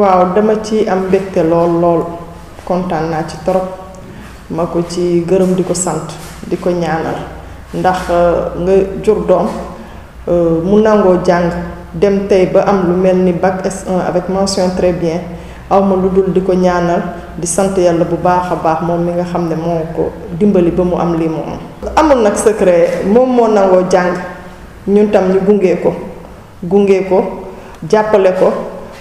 waaw dama ci am mbégte lool lool kontaan naa ci torop ma ko ci gërëm di ko sant di ko ñaanal ndax nga jur doom mu nangoo jàng dem tey ba am lu mel ni bac S1 avec mention très bien awma lu dul di ko ñaanal di sant yàlla bu baax a baax moom mi nga xam ne moo ko dimbali ba mu am lii mu am amul nag secret moom moo nangoo jàng ñun tam ñu gunge ko gunge ko jàppale ko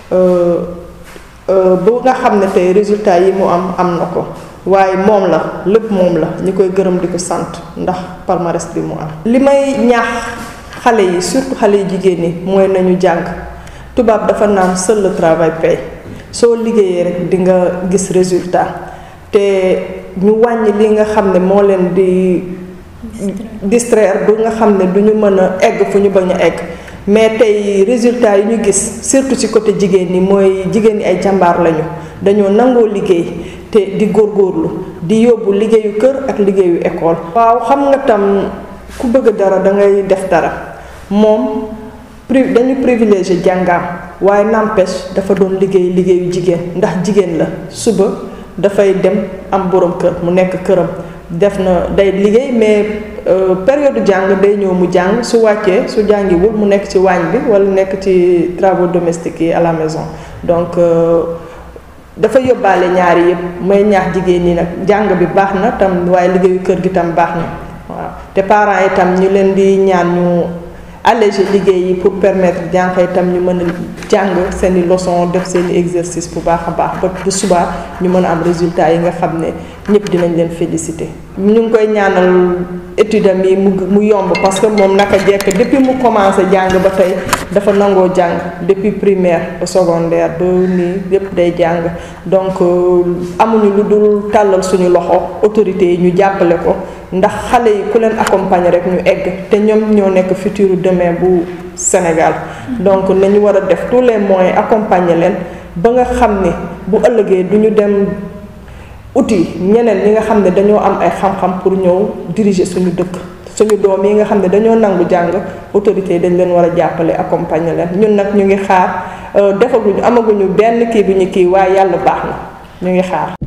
bu nga xam ne tey résultat yi mu am am na ko waaye moom la lépp moom la ñi koy gërëm di ko sant ndax palmarès bi mu am li may ñaax xale yi surtout xale yi jigéen ñi mooy nañu jàng tubaab dafa naan seul le travail paye soo liggéeyee rek di nga gis résultat te ñu wàññi li nga xam ne moo leen di distraire bu nga xam ne du ñu mën a egg fu ñu bañ a egg mais tey résultat yi ñu gis surtout ci côté jigéen ñi mooy jigéen ñi ay jàmbaar lañu dañoo nangoo liggéey te di góorgóorlu di yóbbu liggéeyu kër ak liggéeyu école. waaw xam nga tam ku bëgg dara da ngay def dara moom pri dañu privilégié jàngaam waaye n'empêche dafa doon liggéey liggéeyu jigéen ndax jigéen la suba dafay dem am borom kër mu nekk këram def na day liggéey mais. période jàng day ñëw mu jàng su wàccee su jàngiwul mu nekk ci waañ bi wala nekk ci travaux domestiques yi à la maison donc dafa yóbbaale ñaari yëpp may ñaax jigéen ñi nag jàng bi baax na tam waaye liggéeyu kër gi tam baax na waaw te parents yi tam ñu leen di ñaan ñu alléger liggéey yi pour permettre jànq yi tam ñu mën a jàng seen i leçon def seen i exercice bu baax a baax ba bu subaa ñu mën a am résultat yi nga xam ne ñëpp dinañ leen féliciter. ñu ngi koy ñaanal étude am yi mu mu yomb parce que moom naka jekk depuis mu commencé jàng ba tey dafa nangoo jàng depuis primaire ba secondaire ba nii yépp day jàng donc amuñu lu dul tàllal suñu loxo autorités yi ñu jàppale ko ndax xale yi ku leen accompagner rek ñu egg te ñoom ñoo nekk futur demain bu Sénégal donc nañu war a def tous les moyens accompagner leen ba nga xam ne bu ëllëgee du ñu dem outil ñeneen ñi nga xam ne dañoo am ay xam-xam pour ñëw diriger suñu dëkk suñu doom yi nga xam ne dañoo nangu jàng autorités yi dañ leen war a jàppale accompagner leen ñun nag ñu ngi xaar defaguñu amaguñu benn kii bi ñu kii waaye yàlla baax na ñu ngi xaar